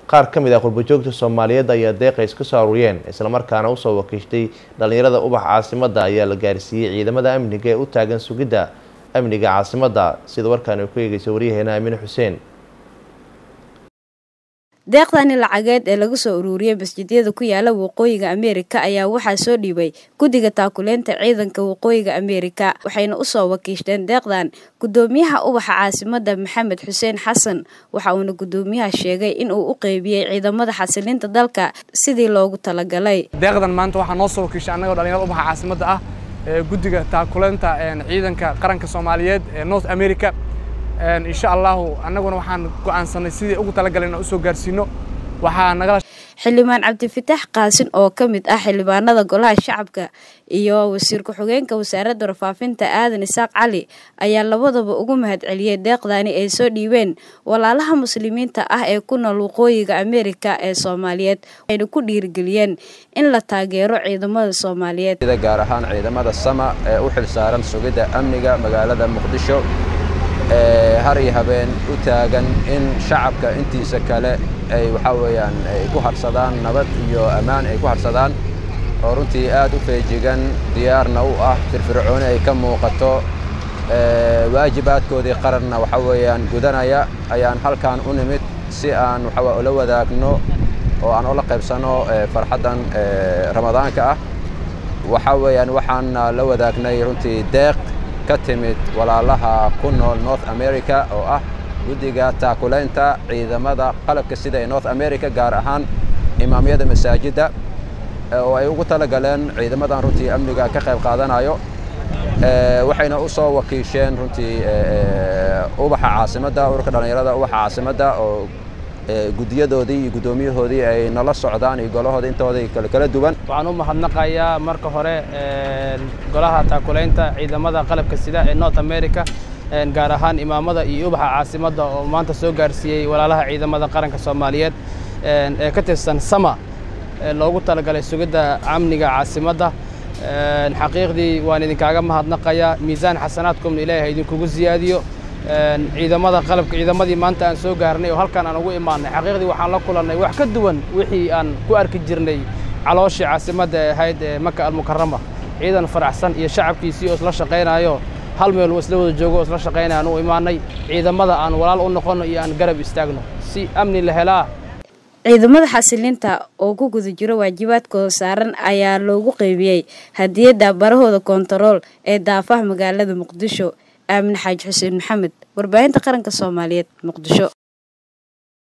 qaar ka mid ah qurbajoogta soomaaliyeed ayaa deeqa iska soo aruuriyeen islamarkaana usoo wakiishtay dhalinyarada ubax caasimadda ayaa la gaarsiiyey ciidamada amniga ee u taagan sugidda amniga caasimadda sida warkaan ay ku eegeysa waryaheena aamine xuseen deeqdani lacageed ee laga soo uruuriyey masjidyada ku yaala waqooyiga ameerika ayaa waxaa soo dhiibay guddiga taakuleynta ciidanka waqooyiga ameerika waxayna usoo wakiishteen deeqdan gudoomiyaha ubaxa caasimadda maxamed xuseen xasan waxa uuna gudoomiyaha sheegay in uu u qeybiyey ciidamada xasilinta dalka sidii loogu talagalay deeqdan maanta waxaa noo soo wakiishay annagoo dhalinyarada ubaxa caasimadda ah ee guddiga taakuleynta ciidanka qaranka soomaaliyeed ee north america insha allahu annaguna waxaan go'aansanay sidii ugu talagaleen inaan usoo gaarsiino waxaa nagala xildhibaan cabdifitaax qaasin oo ka mid ah xildhibaanada golaha shacabka iyo wasiir ku-xigeenka wasaaradda warfaafinta aadan isaaq cali ayaa labadaba ugu mahadceliyey deeqdani ay soo dhiibeen walaalaha muslimiinta ah ee ku nool waqooyiga ameerika ee soomaaliyeed waxayna ku dhiirigeliyeen in la taageero ciidamada soomaaliyeed gaar ahaan ciidamada sama ee u xilsaaran sugidda amniga magaalada muqdisho ee har iyo habeen u taagan in shacabka intiisa kale ay waxaa weeyaan ay ku harsadaan nabad iyo ammaan ay ku harsadaan oo runtii aad u feejigan diyaarna u ah firfircooni ay ka muuqato waajibaadkoodii qaranna waxaa weeyaan gudanaya ayaan halkan u nimid si aan waxaa ula wadaagno oo aan ula qaybsanno farxaddan ramadaanka ah waxaa weeyaan waxaan la wadaagnay runtii deeq ka timid walaalaha ku nool north america oo ah guddiga taakulaynta ciidamada qalabka sida ee north america gaar ahaan imaamyada masaajidda oo ay ugu tala galeen ciidamadan runtii amniga ka qayb qaadanayo waxayna u soo wakiisheen runtii ubaxa caasimadda ururka dhallinyarada ubaxa caasimadda oo guddiyadoodii iyo guddoomiyahoodii ay nala socdaan iyo golahooda intoodii kala duwan waxaan u mahadnaqayaa marka hore golaha taakulaynta ciidamada qalabka sida ee north america gaar ahaan imaamada iyo ubaxa caasimadda oo maanta soo gaarsiiyey walaalaha ciidamada qaranka soomaaliyeed ee ka tirsan sama loogu talagalay sugidda amniga caasimadda xaqiiqdii waan idinkaaga mahadnaqayaa miisaan xasanaadkumna ilaahay idinkugu siyaadiyo ciidamada qalabka ciidamadii maanta aan soo gaarnay oo halkan aan ugu imaanay xaqiiqdii waxaan la kulannay wax ka duwan wixii aan ku arki jirnay calooshii caasimadda ee ahayd ee maka almukarama ciidan faraxsan iyo shacabkiisii oo isla shaqaynayo hal meel uu isla wada joogo oo isla shaqaynaya aan u imaanay ciidamada aan walaal u noqonno iyo aan garab istaagno si amni la helaa ciidamada xasilinta oo ku guda jiro waajibaadkooda saaran ayaa loogu qeybiyey hadiyadda barahooda koontarool ee daafaha magaalada muqdisho aamin xaaji xuseen maxamed warbaahinta qaranka soomaaliyeed muqdisho